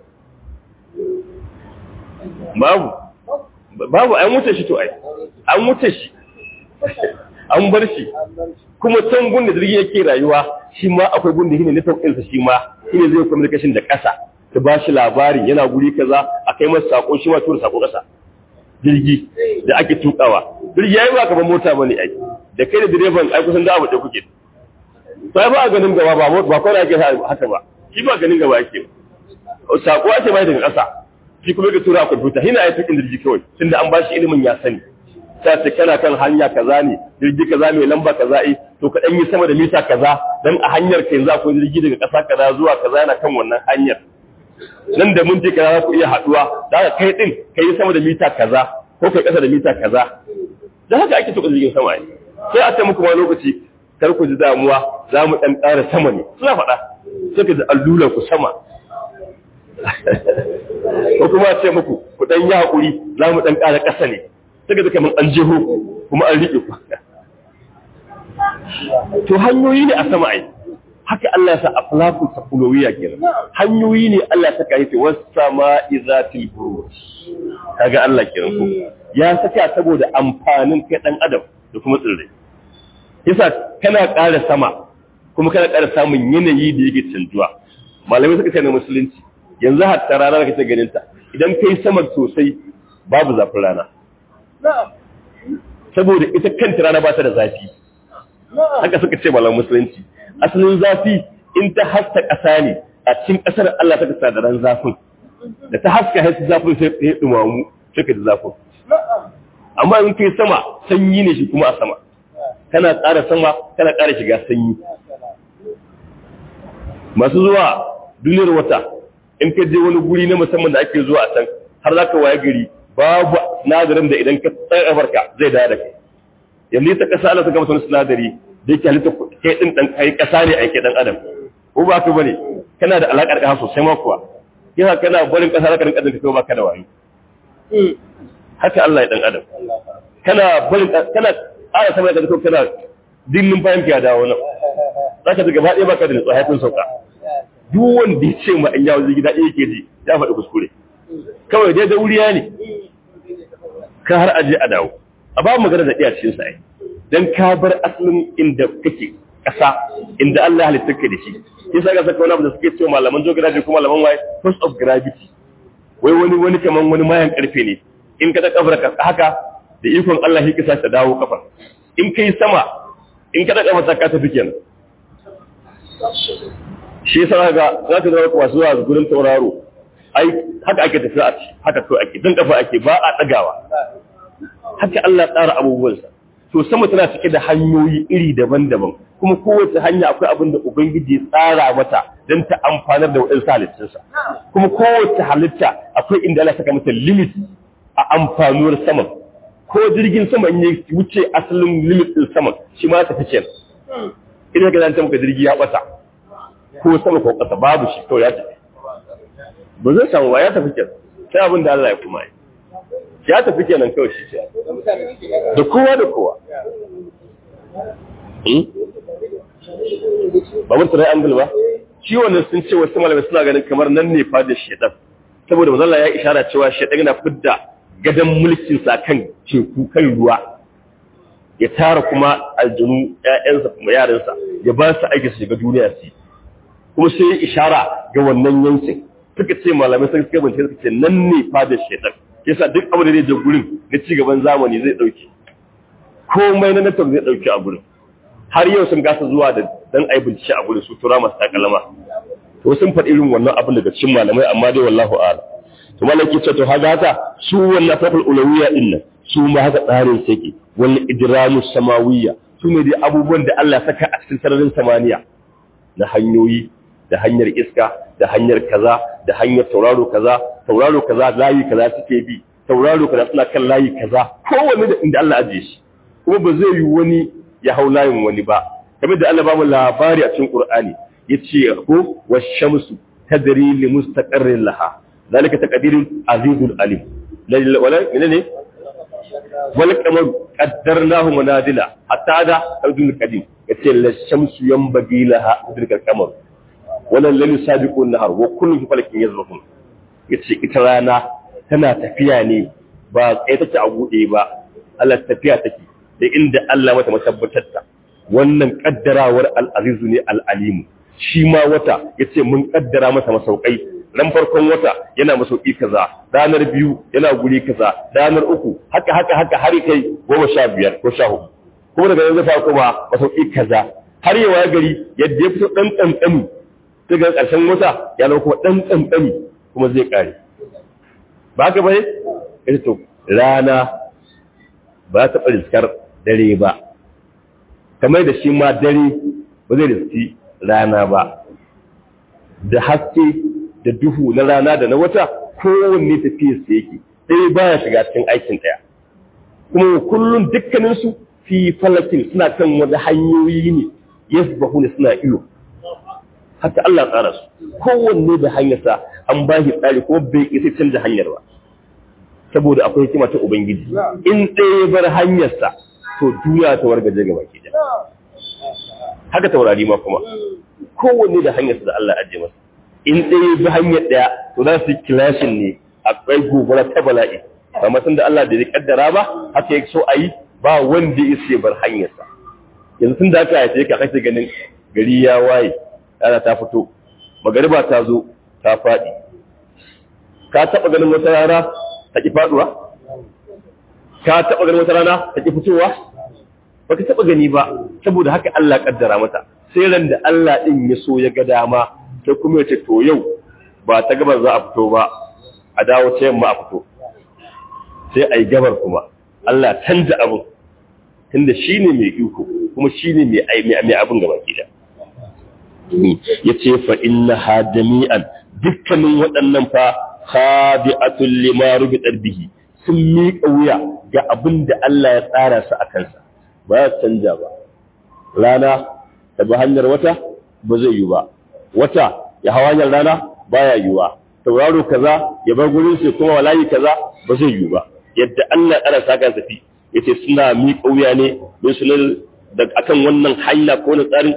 babu babu an wuce shi to ai an wuce shi an bar shi kuma can gunda jirgi yake rayuwa shi ma akwai gunda shine network ɗinsa shi ma shine zai communication da ƙasa ta ba shi labari yana guri kaza a kai masa sako shi ma tura sako ƙasa jirgi da ake tukawa jirgi yayi ba kamar mota bane ai da kai da direban ai kusan da abu da kuke sai ba a ganin gaba ba mota ba kawai ake haka ba shi ba ganin gaba ake sako ake bai daga ƙasa shi kuma ga tura a kwamfuta hina ya tukin jirgi kawai tunda an bashi ilimin ya sani ta ce kana kan hanya kaza ne jirgi kaza mai lamba kaza eh to ka dan yi sama da mita kaza dan a hanyar ka yanzu akwai jirgi daga ƙasa kaza zuwa kaza yana kan wannan hanyar nan da mun je kaza za ku iya haduwa da haka kai din kai sama da mita kaza ko kai ƙasa da mita kaza da haka ake tuka jirgin sama ne sai a ce muku ma lokaci kar ku ji damuwa za mu dan ƙara sama ne suna faɗa sai ka ji allular ku sama ko kuma ce muku ku dan yi hakuri za mu dan ƙara ƙasa ne sai ga kamar an jeho kuma an riƙe ku to hanyoyi ne a sama ai haka Allah ya sa aflaqu taqulawiyya kenan hanyoyi ne Allah ya saka yake was sama'i zatil buruj kaga Allah kenan ko ya saka saboda amfanin kai dan adam da kuma tsirrai yasa kana ƙara sama kuma kana ƙara samun yanayi da yake canjuwa malamai suka ce na musulunci yanzu hatta rana da kake ganin ta idan kai sama sosai babu zafin rana saboda ita kanta rana ba ta da zafi haka suka ce malam musulunci asalin zafi in ta haska ƙasa ne a cikin ƙasar Allah ta kasa da ran zafin da ta haska haisu zafin sai ya dumamu sai ka ji zafin amma in kai sama sanyi ne shi kuma a sama kana ƙara sama kana ƙara shiga sanyi masu zuwa duniyar wata in ka je wani guri na musamman da ake zuwa a can har za ka waye gari babu sinadarin da idan ka tsaya farka zai dawo da kai yanzu ita kasa Allah ta gama wani sinadari da yake halitta kai din dan kai kasa ne ake dan adam ko ba ka bane kana da alakar kasa sosai ma kuwa yana kana barin kasa zaka rinka dinka kai ba ka da wayo haka Allah ya dan adam kana barin kana ara sama da kai kana dinin bayan ka dawo nan zaka ga gaba ɗaya baka da nutsuwa haifin sauka duk wanda ya ce ma an yawo zai gida ɗaya ke ji ya faɗi kuskure kawai dai da wuriya ne ka har aje a dawo a ba magana da iya cikin sai dan ka bar asalin inda kake ƙasa inda Allah ya halitta ka da shi yasa ga saka wani abu da suke cewa malaman geography kuma malaman waye force of gravity wai wani wani kaman wani mayan karfe ne in ka ta kafar ka haka da ikon Allah shi kisa ta dawo kafar in kai sama in ka ta kafar ka tafi kenan shi yasa ga za ka zama masu zuwa gurin tauraro ai haka ake tafiya a ci haka to ake dan kafa ake ba a dagawa haka Allah tsara abubuwansa to sama tana cike da hanyoyi iri daban-daban kuma kowace hanya akwai abin da ubangiji ya tsara mata don ta amfanar da waɗansu halittunsa kuma kowace halitta akwai inda Allah saka mata limit a amfanuwar saman ko jirgin sama in ya wuce asalin limit din saman shi ma ta fice idan ka zanta maka jirgi ya bata ko sama ko ƙasa babu shi kawai ya tafi ba zai samu ba ya tafi kenan sai abin da Allah ya kuma yi ya tafi kenan kawai shi ce da kowa da kowa ba mun tare angle ba shi wannan sun ce wasu malamai suna ganin kamar nan ne fa da shedan saboda manzo Allah ya ishara cewa shedan yana fidda gadan mulkin sa kan teku kan ruwa ya tara kuma aljunu ƴaƴansa kuma yaransa ya ba su aiki su shiga duniya su kuma sai ya ishara ga wannan yankin suka ce malamai sun suka bincike suka ce nan ne fadar shedan yasa duk abu da zai je gurin na ci gaban zamani zai dauki komai na network zai dauki a gurin har yau sun gasa zuwa da dan ai bincike a gurin su tura masu takalama to sun faɗi irin wannan abin daga cikin malamai amma dai wallahu a'lam to malaki ce to haka haka su wannan fafal ulawiyya din nan su ma haka tsarin sake wal idramu samawiyya su ne dai abubuwan da Allah saka a cikin sararin samaniya na hanyoyi da hanyar iska da hanyar kaza da hanyar tauraro kaza tauraro kaza layi kaza suke bi tauraro kaza suna kan layi kaza kowanne da inda Allah ajiye shi kuma ba zai yi wani ya hau layin wani ba kamar da Allah ba mu labari a cikin Qur'ani yace ko washamsu tadri li mustaqarrin laha zalika taqdirul azizul alim wala ne wal qamar qaddarnahu manazila hatta da abdul qadim yace la shamsu yanbaghi laha udrikal qamar wannan lalu sabiqun nahar wa kullu fi falakin yazrufun yace ita rana tana tafiya ne ba kai take a gude ba Allah tafiya take da inda Allah mata matabbatar ta wannan kaddarawar al-aziz ne al-alim shi ma wata yace mun kaddara masa masaukai ran farkon wata yana masauki kaza ranar biyu yana guri kaza ranar uku haka haka haka har kai goma sha biyar ko sha hudu kuma daga yanzu fa kuma masauki kaza har yawa gari yadda ya fito dan kankani sai ga karshen wata ya zama kuma dan kankani kuma zai kare ba ka bane ita to rana ba ta riskar dare ba kamar da shi ma dare ba zai riski rana ba da haske da duhu na rana da na wata kowanne tafiya su yake sai baya shiga cikin aikin ɗaya kuma kullum dukkaninsu fi falakin suna kan wani hanyoyi ne yasbahu ne suna iyo haka Allah tsara su kowanne da hanyarsa an ba shi tsari kuma bai isa canza hanyar ba saboda akwai hikima ta ubangiji in ɗaya bar hanyarsa to duniya ta wargaje gaba ke da haka taurari ma kuma kowanne da hanyarsa da Allah ajiye masa in ɗaya bi hanyar ɗaya to za su kilashin ne akwai gobara ta bala'i amma tun da Allah da ya kaddara ba haka ya so a yi ba wanda ya isa bar hanyarsa yanzu tun da aka haife ka kake ganin gari ya waye rana ta fito magariba ta zo ta faɗi ka taɓa ganin wata rana ta ki faɗuwa ka taɓa ganin wata rana ta ki fitowa ba ka taɓa gani ba saboda haka Allah kaddara mata sai ran da Allah ɗin ya so ya ga dama sai kuma ya ce to yau ba ta gabar za a fito ba a dawo ta yamma a fito sai a yi gabar kuma Allah canza abin tunda shi ne mai iko kuma shi ne mai abin gaba gida ya ce fa inna ha jami'an dukkanin waɗannan fa khadi'atul lima rubitat bihi sun miƙa wuya ga abin da Allah ya tsara su a kansa ba ya canja ba rana ta bi hanyar wata ba zai yi ba wata ya hawa hanyar rana baya yiwa tauraro kaza ya bar gurin sai kuma walayi kaza ba zai yi ba yadda Allah tsara sa kan tafi yace suna miƙa wuya ne don su da akan wannan hanya ko na tsarin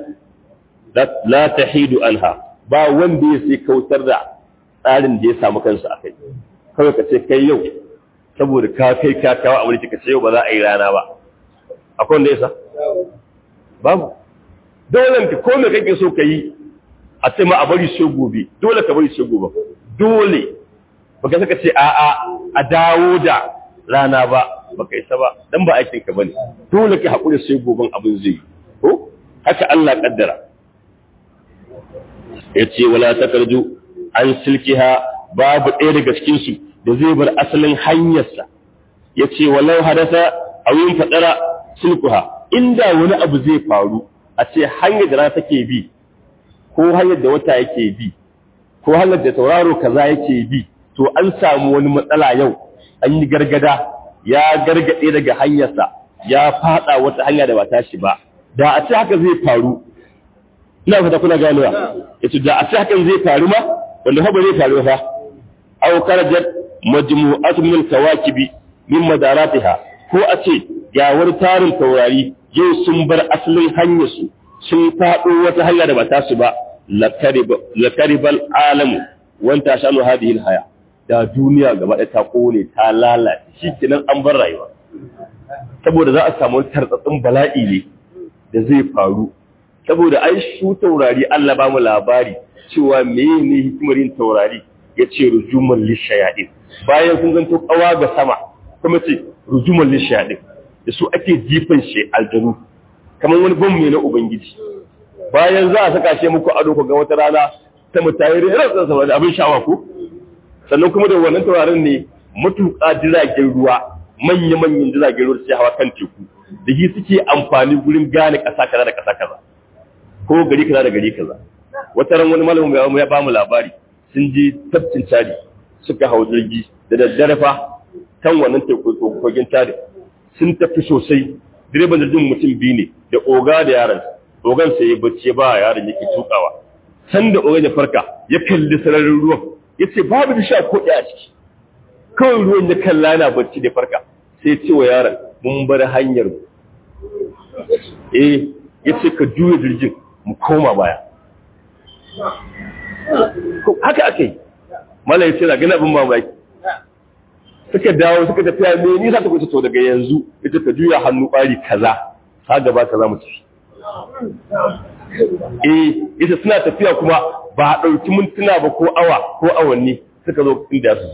la tahidu anha ba wanda ya sai kautar da tsarin da ya samu kansa akai kawai ka ce kai yau saboda ka kai ka kawo a wuri ka ce yau ba za a yi rana ba akwai wanda ya sa babu dole ka ko me kake so ka yi a ce ma a bari sai gobe dole ka bari sai gobe dole baka saka ce a a a dawo da rana ba baka isa ba dan ba aikin ka bane dole ka hakuri sai goben abin zai yi ko haka Allah kaddara yace wala takarju an silkiha babu ɗaya daga cikin su da zai bar asalin hanyarsa yace walau hadasa awin fadara silkuha inda wani abu zai faru a ce hanyar da rana take bi ko hanyar da wata yake bi ko hanyar da tauraro kaza yake bi to an samu wani matsala yau an yi gargada ya gargade daga hanyarsa ya fada wata hanya da ba tashi ba da a ce haka zai faru ina fata kuna ganewa yace da a ce hakan zai faru ma wanda fa ba zai faru fa aw karajat majmu'atun min kawakibi min madaratiha ko a ce ga wani tarin taurari yau sun bar asalin hanyarsu sun faɗo wata hanya da ba ta su ba lakaribal alamu wanta shanu hadihil haya da duniya gaba ɗaya ta kone ta lalace shi kenan an bar rayuwa saboda za a samu tartsatsin bala'i ne da zai faru saboda ai su taurari Allah ba mu labari cewa meye ne hikimar yin taurari ya ce rujuman lishayaɗin bayan sun zanto kawa ga sama kuma ce rujuman lishayaɗin da su ake jifan shi aljanu kamar wani bambu na ubangiji bayan za a saka shi muku ado ku ga wata rana ta mutayar rantsan sama da abin sha'awa ko sannan kuma da wannan taurarin ne matuƙa jiragen ruwa manya-manyan jiragen ruwa su hawa kan teku da shi suke amfani gurin gane ƙasa kaza da ƙasa kaza ko gari kaza da gari kaza wata ran wani malamin ya ba mu labari sun je tafcin cari suka hau jirgi da daddare fa kan wannan teku kogin cari sun tafi sosai direban jirgin mutum biyu ne da oga da yaran ogan sai ya bacci ba yaron yake tukawa san da ogan ya farka ya kalli sararin ruwan ya ce babu da sha ko a ciki kawai ruwan ya kalla yana bacci da farka sai ce wa yaron mun bar hanyar mu eh ya ce ka juya jirgin mu koma baya haka aka yi mala ya ce na gani abin mamaki suka dawo suka tafiya me ni za ta kuce to daga yanzu ita ta juya hannu bari kaza ha gaba kaza mu tafi eh ita suna tafiya kuma ba a ɗauki mintuna ba ko awa ko awanni suka zo inda su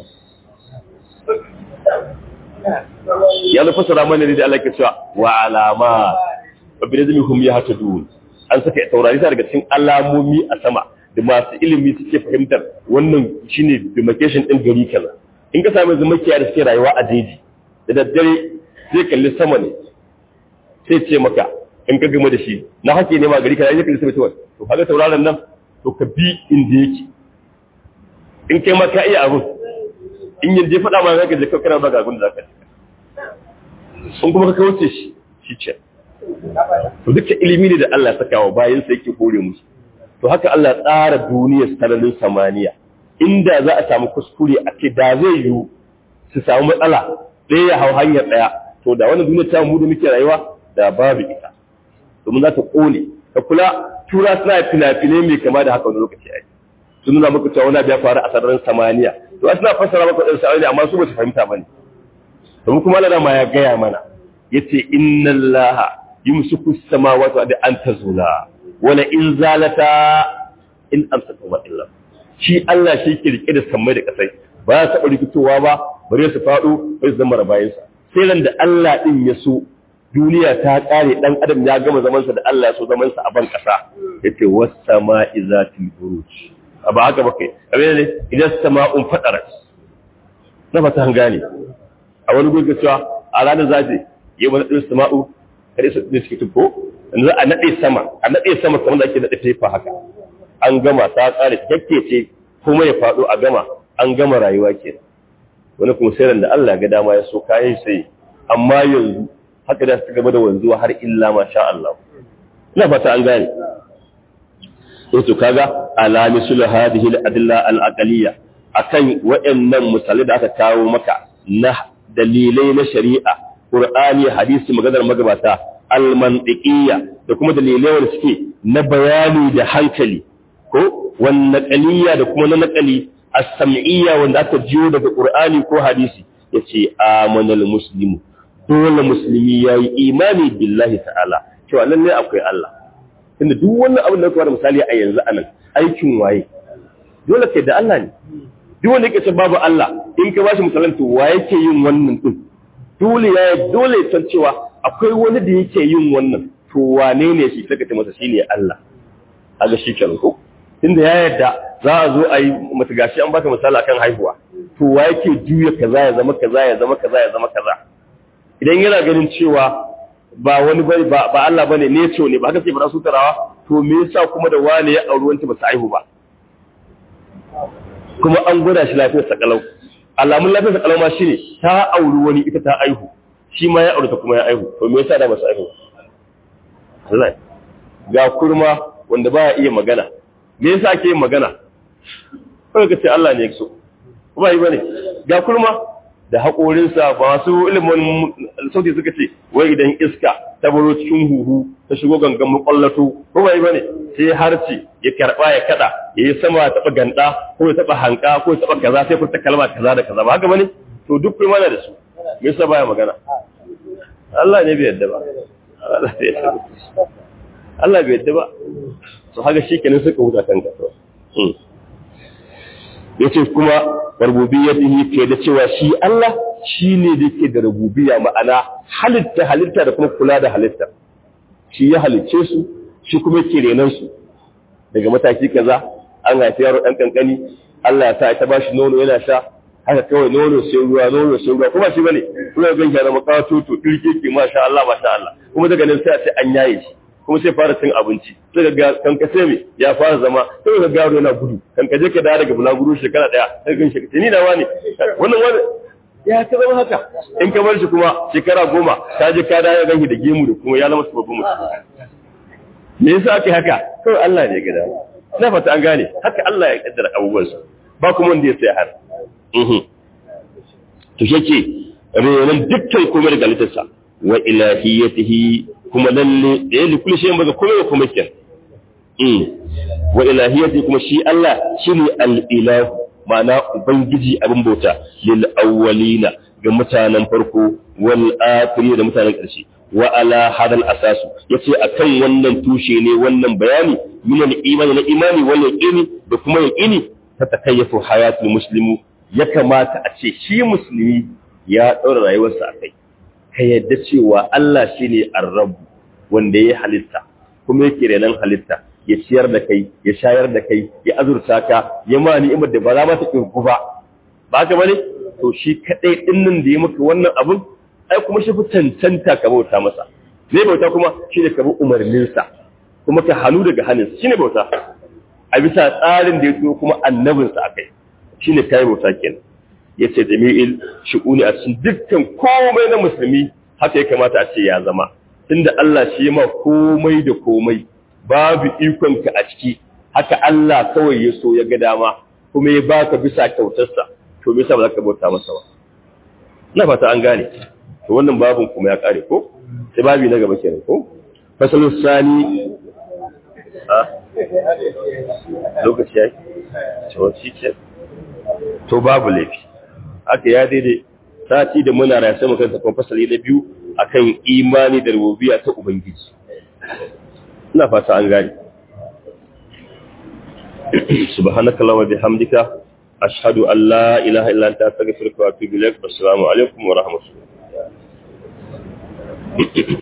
ya zo fasara mana ne da Allah ke cewa wa alama wa bi nazmi hum yahtadun an saka taurari ta daga cikin alamomi a sama da masu ilimi suke fahimtar wannan shine demarcation din gari kaza in ka sami zumakiya da suke rayuwa a jeji da daddare zai kalli sama ne sai ce maka in ka gama da shi na hake ne ma gari kaza yake kalli sama to kaga tauraron nan to ka bi inda yake in kai ma ka iya abun in yin je faɗa ma zaka je kana ba ga abin da zaka sun kuma ka kauce shi shi ce to duka ilimi ne da Allah ya saka wa bayan sa yake hore musu to haka Allah tsara duniyar sararin samaniya inda za a samu kuskure a ce da zai yiwu su samu matsala ɗaya ya hau hanyar ɗaya to da wannan duniyar ta mu da muke rayuwa da babu ita domin za ta ƙone ka kula tura suna fina-finai mai kama da haka wani lokaci ai sun nuna maka cewa wani abu ya faru a sararin samaniya to suna fassara maka ɗan sa'ani amma su ba su fahimta ba ne domin kuma Allah ma ya gaya mana yace inna allaha yumsiku samawati wa an tazula wala in zalata in amsaka wa illa shi Allah shi ke rike da sammai da kasai ba ya taɓa rikitowa ba bare su faɗo bai su zama rabayinsa sai ran da Allah din ya so duniya ta ƙare ɗan adam ya gama zamansa da Allah ya so zamansa a ban ƙasa yace was sama'i zatil buruj ba haka ba kai abin ne idan sama'un fadarat na fata an gane a wani gudu cewa a ranar zaje yi wani ɗin sama'u kare su ne suke tubbo yanzu a naɗe sama a naɗe sama kamar da ake naɗe tefa haka an gama ta tsare cikakke ce kuma ya faɗo a gama an gama rayuwa ke wani kuma sai da Allah ga dama ya so kayan sai amma yanzu haka da su gaba da wanzuwa har illa ma sha Allah ina fata an gane to kaga alami sul hadhihi al-adilla al-aqliyya akan waɗannan misalai da aka kawo maka na dalilai na shari'a Qur'ani hadisi maganar magabata al-mantiqiyya da kuma dalilai wanda suke na bayani da hankali ko wan naqaliyya da kuma na naqali as-sam'iyya wanda aka jiyo daga Qur'ani ko hadisi yace amanal muslimu dole musulmi yayi imani billahi ta'ala cewa lalle akwai Allah tunda duk wannan abin da kuma misali a yanzu anan aikin waye dole kai da Allah ne duk wanda yake ce babu Allah in ka bashi misalan to wa yake yin wannan din dole ya dole ya san cewa akwai wani da yake yin wannan to wane ne shi saka ce masa shine Allah aga shi kenan ko tunda ya yarda za a zo a yi mata gashi an baka misali akan haihuwa to wa yake juya kaza ya zama kaza ya zama kaza ya zama kaza idan yana ganin cewa ba wani bane ba ba Allah bane ne ce ne ba haka sai ba su tarawa to me yasa kuma da wani ya auri wanta ba su haihu ba kuma an gwada shi lafiyar sakalau alamun lafiyar sakalau ma shine ta auri wani ita ta aihu shi ma ya auri ta kuma ya aihu to me yasa da ba su aihu Allah ga kurma wanda baya iya magana me yasa ake yin magana kawai ka ce Allah ne ya so ba yi bane ga kurma da haƙorinsa ba su ilimin sauti suka ce wai idan iska ta baro cikin huhu ta shigo gangan makwallato ko bai bane sai harci ya karba ya kada ya yi sama ya taba ganda ko ya taba hanka ko ya taba kaza sai furta kalma kaza da kaza ba haka bane to duk kai mana da su me yasa baya magana Allah ne bai yadda ba Allah bai yadda ba Allah bai yadda ba to haka shikenan suka huta kanka to yace kuma rububiyyatihi ke da cewa shi Allah shine da yake da rububiyya ma'ana halitta halitta da kuma kula da halitta shi ya halicce su shi kuma yake renan su daga mataki kaza an haifi yaro dan kankani Allah ya sa ya bashi nono yana sha haka kawai nono sai ruwa nono sai ruwa kuma shi bane kuma ga shi da makato to kirke ki masha Allah masha Allah kuma daga nan sai a ce an yaye shi kuma sai fara cin abinci sai ga kanka sai me ya fara zama sai ga garo yana gudu kanka je ka dawo daga bulaguro shekara daya sai gan shi ni da wani wannan wani ya ta zama haka in ka bar shi kuma shekara goma ka je ka dawo gan shi da gemu da kuma ya zama sababbin mutum me yasa ake haka kawai Allah ne ya gada na fata an gane haka Allah ya kaddara abubuwansa ba kuma wanda ya sai har to shake renan dukkan komai daga litarsa wa ilahiyatihi kuma lalle da ya likuli shi baga komai kuma kyan wa ilahiyatihi kuma shi Allah shine al-ilahu ma'ana ubangiji abin bauta lil awwalina ga mutanen farko wal akhiri da mutanen ƙarshe wa ala hadal asasu yace akan wannan tushe ne wannan bayani min imani na imani wal yaqini da kuma yaqini ta takayyafu hayatul muslimu ya kamata a ce shi musulmi ya daura rayuwarsa akai ka yadda cewa Allah shine ar-rabb wanda ya halitta kuma yake renan halitta ya ciyar da kai ya shayar da kai ya azurta ka ya ma ni'imar da ba za ma ta kirku ba ba ka bane to shi kadai dinnan da ya maka wannan abun ai kuma shi fi cancanta ka bauta masa ne bauta kuma shi ne ka bi umarninsa kuma ka hannu daga hannunsa shi ne bauta a bisa tsarin da ya so kuma annabinsa a kai shi ne kayan bauta kenan ya ce jami'il shi'uni a cikin dukkan komai na musulmi haka ya kamata a ce ya zama tunda Allah shi ma komai da komai babu ikonka a ciki haka Allah kawai ya so ya ga dama kuma ya baka bisa kyautarsa to me yasa ba za ka bauta masa ba na fata an gane to wannan babin kuma ya kare ko sai babi na gaba kenan ko fasalus sani a lokaci yayi to shi ce to babu laifi haka ya daidai sati da muna raya sai muka tafi fasali na biyu akan imani da rububiyya ta ubangiji ina fata an gane subhanakallahumma bihamdika ashhadu an la ilaha illa anta astaghfiruka wa atubu ilaik assalamu alaikum wa rahmatullahi